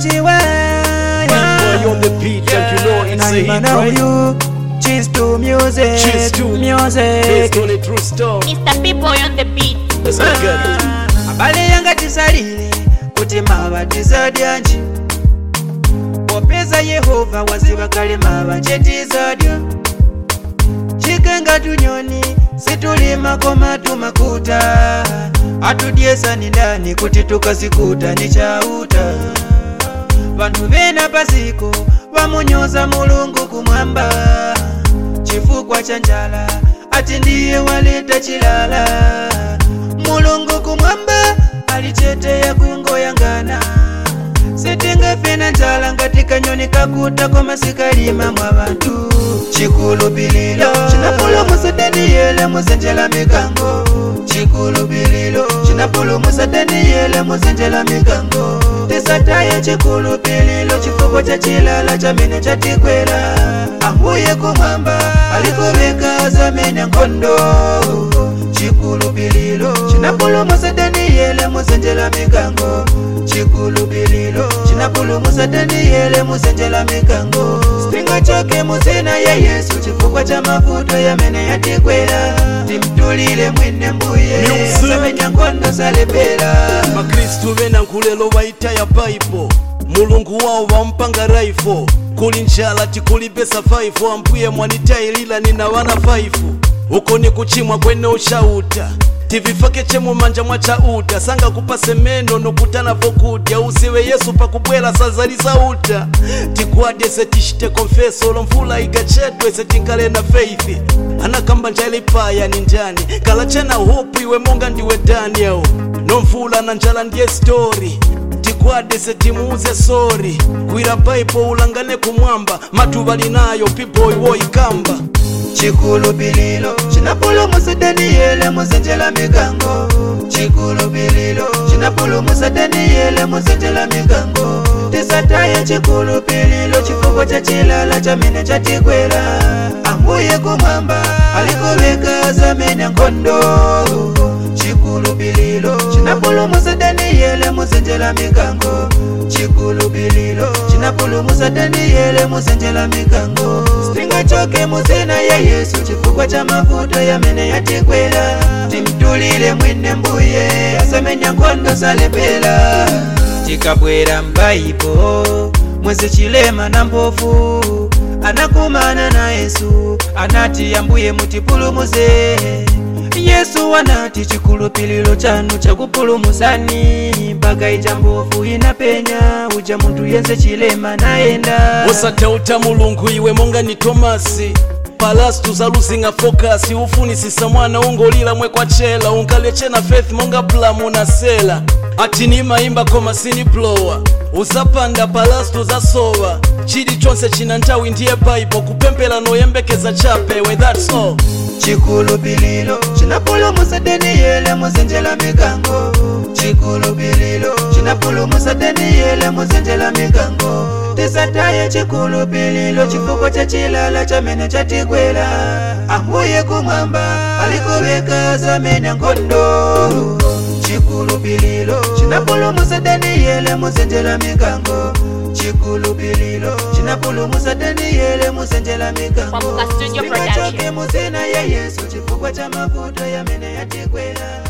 muchiwa Boy on the beat and you know it's a hit, right? you cheers to music Cheers to music Based on a true story. Mr. P-Boy on the beat. Let's go get it. abale yanga tisalire kuti mava tisadyanji popeza yehova waziva kale mava chetisadya chikenga tunyoni situlima koma tumakuta atudyesani ndani kuti tukasikuta ni chauta vanhu vena pasiko vamunyoza mulungu kumwamba chifukwa cha njala ati ndiye waleta chilala mulungu kumwamba alicheteya kungoyangana sitingafe na njala ngati kanyoni kakuta koma sikalima mwa vantu chikulupililo cinapulumusa daniyele muzenjela mikango chikulupililo cinapulumusa daniyele muzenjela mikango tisataye chikulupililo chifukwa cha chilala chamene chatikwela ambuye kumwamba alikuveka zamene nkhondo chikulupililo cinapulumusa daniyele muzenjela mikango chikulupililo cinapulumusa daniyele muzenjela mikango singachoke muzina ya yesu chifukwa cha mavuto yamene yatikwela timtulile mwine mbuye Music. asamenya nkhondo salepera bakristu bena nkulelo bayita ya baibo mulungu wawo bampanga raifo kuli njala tikulipesa 5 ambuye mwanitayilila nina wana 5 uko ni kuchimwa kwene uchauta tivifake chemumanja mwa chauta sanga kupase meno nokutana vokudya usiwe yesu pakubwela sazaliza uta tikwadese tishite konfeso lomvula igachedwe setinkale na faith anakamba njala ipaya ni njani kala chena hopu iwe monga ndiwe daniel nomvula na njala ndiye story tikwadese timuuze sori kwira baibo ulangane kumwamba matuva linayo piboy woikamba chikulupililo cinapulumusa daniyele muzenjela mikango chikulupililo cinapulumusa daniyele muzenjela mikango tisataye chikulupililo chifukwa cha chilala chamene chatikwela ambuye kumwamba alikuveka zamene nkhondo chikulupililo cinapulumusa daniyele muzenjela mikango chikulupililo cinapulumusa daniyele muzenjela mikango singachoke muzina ya yesu chifukwa cha mavuto yamene yatikwela timtulile mwine mbuye asamenya nkhondo salepela tikabwera mbaibo mwezi chilema na mpofu anakumana na yesu anati ambuye mutipulumuze yesu anati chikulupililo chanu chakupulumusani mpaka ija mbofu inapenya uja munthu yense chilema nayenda usatauta mulungu iwe monga ni tomasi palastu zaluzinga fokasi ufunisisa mwana ungolila mwe kwa chela unkalechena faith monga plamu na sela ati nimayimba koma sini blowa uzapanda palastu zasowa chili chonse china nthawi ndiye baibo kupempela noyembekeza chapewe that's all chikulupililo cinapulumusa daniyele muzenjela mikango chikulupililo cinapulumusa daniyele muzenjela mikango tisataye chikulupililo chifukwa cha chilala chamene chatikwela ambuye kumwamba alikuveka zamene nkhondo chikulupililo cinapulumusa daniyele muzenjela mikango chikulupililo cinapulumusa daniyele muzenjela mikango Pamuka Studio Singachoke Production. muzina ya yesu chifukwa cha mavuto yamene yatikwela